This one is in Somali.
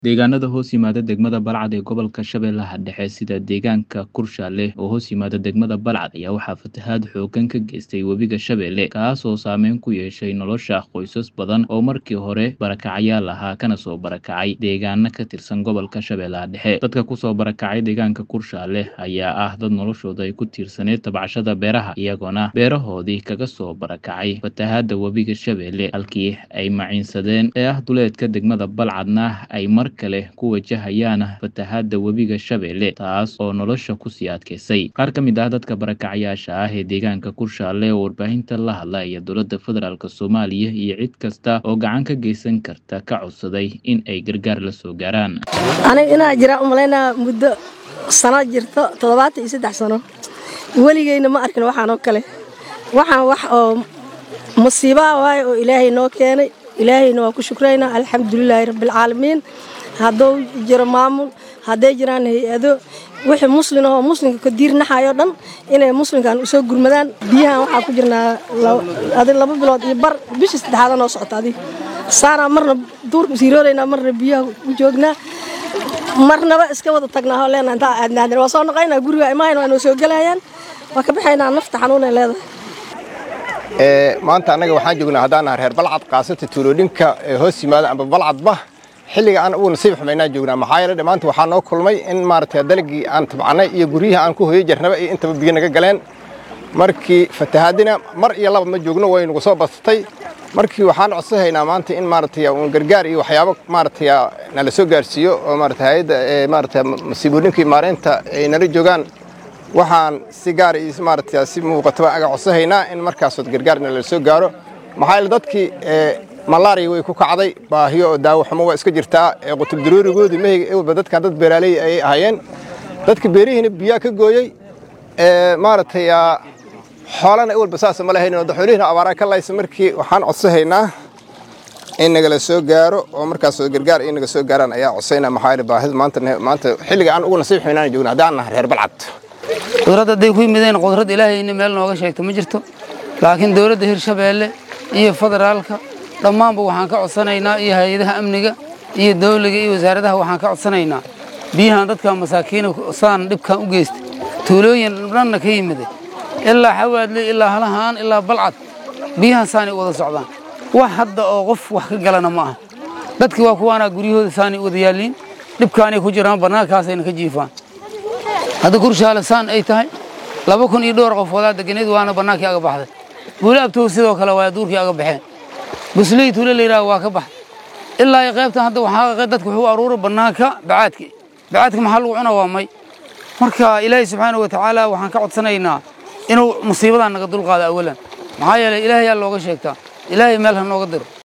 Deegaanada hoos yimaada degmada Balcad ee gobolka Shabeellaha Dhexe sida deegaanka Kurshaale oo hoos yimaada degmada Balcad ayaa waxaa fatahaad xooggan ka geystay webiga Shabeelle kaas oo saameyn ku yeeshay nolosha qoysas badan oo markii hore barakacayaal ahaa kana soo barakacay deegaano ka tirsan gobolka Shabeellaha Dhexe dadka kusoo barakacay deegaanka Kurshaale ayaa ah dad noloshooda ay ku tiirsaneyd tabcashada beeraha iyagoona beerahoodii kaga soo barakacay fatahaada webiga Shabeelle halkii ay maciinsadeen ee ah duleedka degmada Balcadna ay mar kale ku wajahayaan fatahaada webiga Shabeelle taas oo nolosha kusii adkeysay qaar ka mid ah dadka barakacayaasha ah ee deegaanka Kurshaale oo warbaahinta la hadla iyo dowladda federaalk Soomaaliya iyo cid kasta oo gacan ka geysan karta ka codsaday in ay gargaar la soo gaaraan aniga inaa jira umalaynaa muddo sano jirto toddobaatan iyo saddex sano weligeyna ma arkin waxaan oo kale waxaan wax oo musiibaa waaye oo ilaahay noo keenay ilaahayna waa ku shukraynaa alxamdulilaahi rabbialcaalamiin hadduu jiro maamul hadday jiraan hay-ado wixii muslin ahoo muslimka ka diirnaxayo dhan inay muslimkan usoo gurmadaan biyahan waxaa ku jirnaa adi laba bilood iyo bar bishii saddexaada noo socota adi saanaa marna duurka siirooleynaa marna biyaha u joognaa marnaba iska wada tagnaa oo leenaa intaa aadnaadan waa soo noqaynaa guriga imahayn waa noo soo gelayaan waa ka baxaynaa nafta xanuunay leedahay maanta annaga waxaan joognaa haddaan nahay reer balcad kaasata tuulooyinka hoos yimaada amba balcadba xilliga aan ugu nasiib xumaynaan joognaa maxaa yeele maanta waxaa noo kulmay in maaragtay dalagii aan tabcannay iyo guryihii aan ku hoyo jarnaba iyo intaba biyo naga galeen markii fatahaadina mar iyo laba ma joogno way nagu soo badsatay markii waxaan codsahaynaa maanta in maaragtay uun gargaar iyo waxyaabo maaragtay nala soo gaarsiiyo oo maaragtay hay'adda maaragtay masiibooyinkii maareynta ay nala joogaan waxaan si gaar iyo maaragtay si muuqataba aga codsahaynaa in markaasood gargaarna la soo gaaro maxaa yeele dadkii malaria way ku kacday baahiyo oo daawo xumo waa iska jirtaa ee qutub daruurigoodii meheyga ewalba dadkan dad beeraaley ayay ahaayeen dadka beerihiina biyaa ka gooyey maaragtay xoolana ewalba saasa ma lahayn daxoolihina abaaraa ka laysa markii waxaan codsahaynaa in nagala soo gaaro oo markaasoo gargaar in naga soo gaaraan ayaa codsaynaa maxaa yeele baahida maanta maanta xilliga aan ugu nasiib xumaynaan joogna haddaan nahay reer balcad dowladda hadday ku yimideen qudrad ilaahayna meel nooga sheegto ma jirto laakiin dowladda hirshabeelle iyo federaalka dhammaanba waxaan ka codsanaynaa iyo hay-adaha amniga iyo dawliga iyo wasaaradaha waxaan ka codsanaynaa biyahan dadka masaakiina saan dhibkan u geystay tuulooyin dhanna ka yimiday ilaa xawaadle ilaa halahaan ilaa balcad biyahan saanay wada socdaan wax hadda oo qof wax ka galana ma aha dadkii waa kuwaanaa guryahooda saanay wada yaalliin dhibkaanay ku jiraan bannaankaasayna ka jiifaan hadda kurshaale saan ay tahay laba kun iyo dhowr qof wadaa deganeed waana bannaankii aga baxday buuli abtow sidoo kale waa duurkii aga baxeen busley tuule la yidhaha waa ka baxday ilaa iyo qaybtan hadda waxaa dadku wuxuu aruuray bannaanka bacaadki bacaadka maxaa lagu cuna waa may marka ilaahay subxaana wa tacaala waxaan ka codsanaynaa inuu musiibadan naga dulqaado awalan maxaa yeelay ilaahayaa looga sheegtaa ilaahay meel ha nooga diro